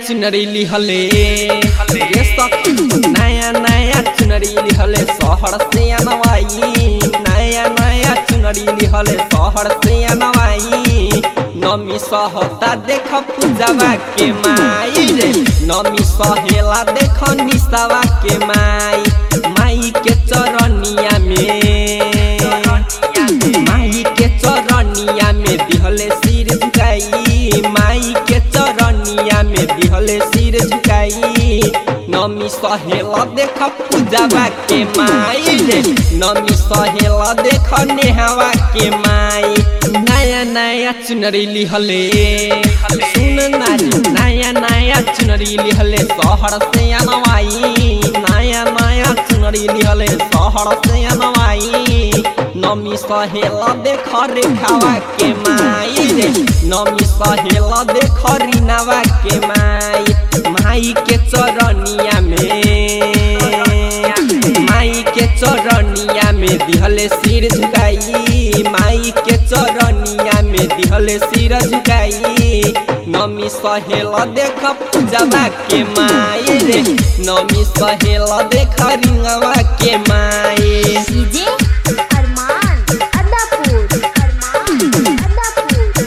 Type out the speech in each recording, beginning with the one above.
चुनरी लिहले रे सखी नया नया चुनरी लिहले शहर से अनवाई नया नया चुनरी लिहले शहर से अनवाई नमी सहता देख पूजवा के माई रे नमी सहेला देख निसावा के माई माई के चरनिया में माई के चरनिया में दिहले सिर झुकाई माई के चरनिया में दिहले सिर झुकाई नमी सहेला देख पूजवा के माई रे नमी सहेला देख नेहवा के माई नया नया चुनरी लिहले सुन नारी नया नया चुनरी लिहले शहर से अनवाई नया नया चुनरी लिहले शहर से अनवाई नमी सहेला देख रेखावा के माई रे नमी सहेला देख रिनावा के माई माई के चरनिया में माई के चरनिया में दिहले सिर झुकाई माई के चरनिया में दिहले सिर झुकाई नमी सहेला देख पूजवा के माई रे नमी सहेला देख रिंगवा के माई डीजे अरमान अदापुर अरमान अदापुर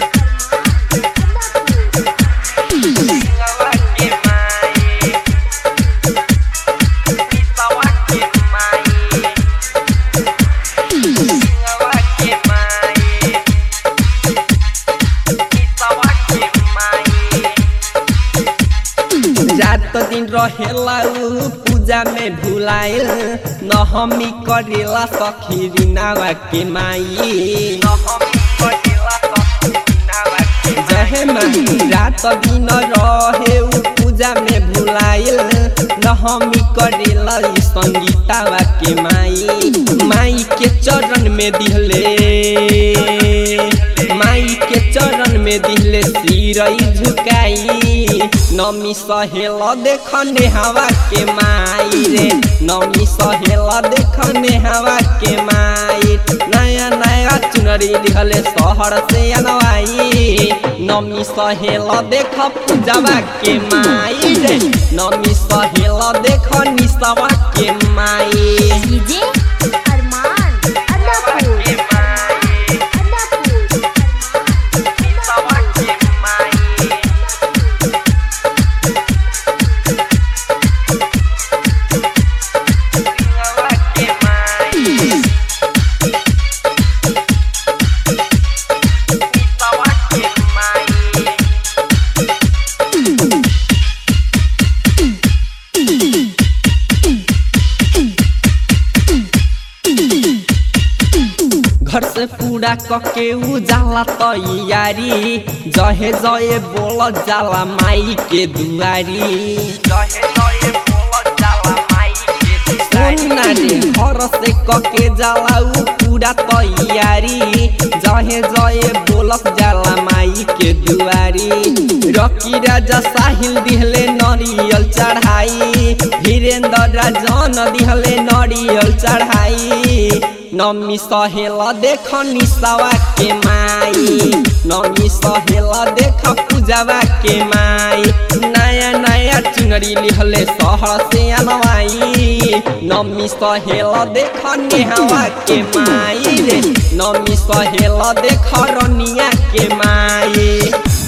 अदापुर रात दिन रहेला उ पूजा में भुलाइल न हमी करेला सखी रिनावा के माई जहे माई रात दिन रहे उ पूजा में भुलाइल न हमी करेला इ संगीतावा के माई माई के चरण में दिहले माई के चरण में दिहले सिरई झुकाई नमी सहेला देखने हवा के माई रे नमी सहेला देखने हवा के माई नया नया चुनरी लिहले शहर से अनवाई नमी सहेला देख पूजवा के माई रे नमी सहेला देख निसवा के माई डीजे अरमान अदापुर अदापुर घर से पूरा कके उ जाला तैयारी जहे जहे बोल जाला माई के दुआरी सुन रे घर से कके जाला उ पूरा तैयारी जहे जहे बोलस जाला माई के दुआरी रकी राजा साहिल दिहले नरियल चढ़ाई वीरेंद्र राजन दिहले नरियल चढ़ाई नमी सहेला देख निसावा के माई नमी सहेला देख पूजवा के माई नया नया चुनरी लिहले शहर से अनवाई नमी सहेला देख नेहवा के माई रे नमी सहेला देख रनिया के माई